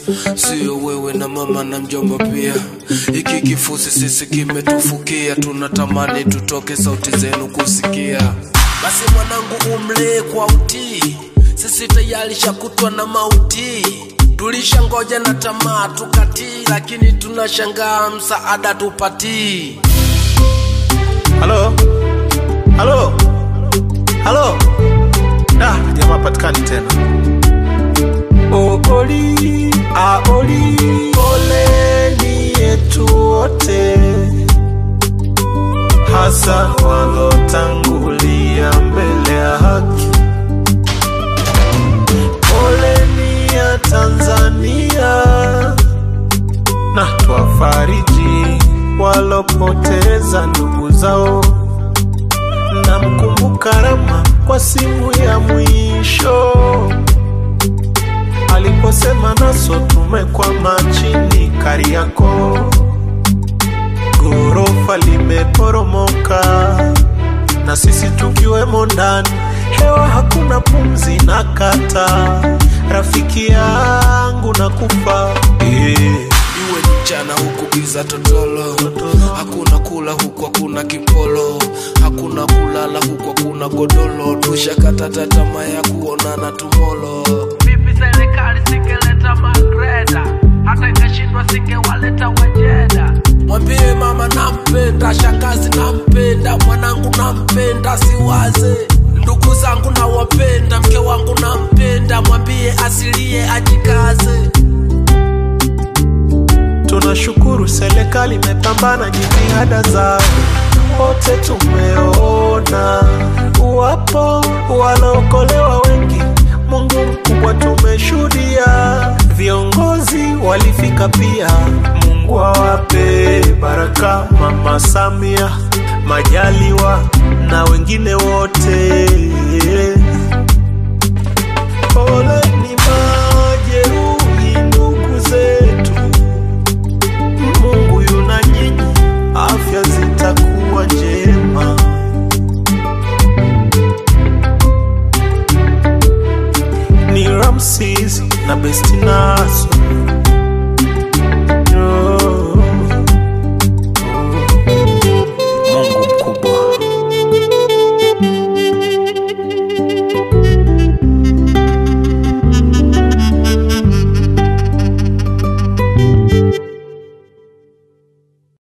sio wewe na mama na mjomba pia. Hiki kifusi sisi kimetufukia, tunatamani tutoke sauti zenu kusikia. Basi mwanangu, umlee kwa utii, sisi tayari shakutwa na mauti. Tulishangoja na tamaa tukatii, lakini tunashangaa msaada tupatii. Halo, halo, halo. Da, jamaa patikani tena. Ooli, aoli, poleni yetu wote, hasa walotangulia mbele ya haki. Poleni ya Tanzania na twafariji walopoteza ndugu zao. Namkumbuka Rama kwa simu ya mwisho aliposema naso tumekwama chini Kariakoo, ghorofa limeporomoka na sisi tukiwemo ndani, hewa hakuna pumzi na kata, rafiki yangu na kufa eh. iwe ni mchana huku giza totolo, hakuna kula huku hakuna kipolo, hakuna kulala huku hakuna godolo, tushakata tamaa ya kuonana tumolo. Vipi serikali singeleta magreda, hata ingeshindwa singewaleta wajeda. Mwambie mama nampenda, shangazi nampenda, mwanangu nampenda, siwaze ndugu zangu nawapenda, mke wangu nampenda, mwambie asilie ajikaze. Tunashukuru serikali imepambana jitihada zao, wote tumeona wapo wanaokolewa wengi. Mungu mkubwa tumeshuhudia, viongozi walifika pia. Mungu awape baraka, Mama Samia, Majaliwa na wengine wote. Poleni ma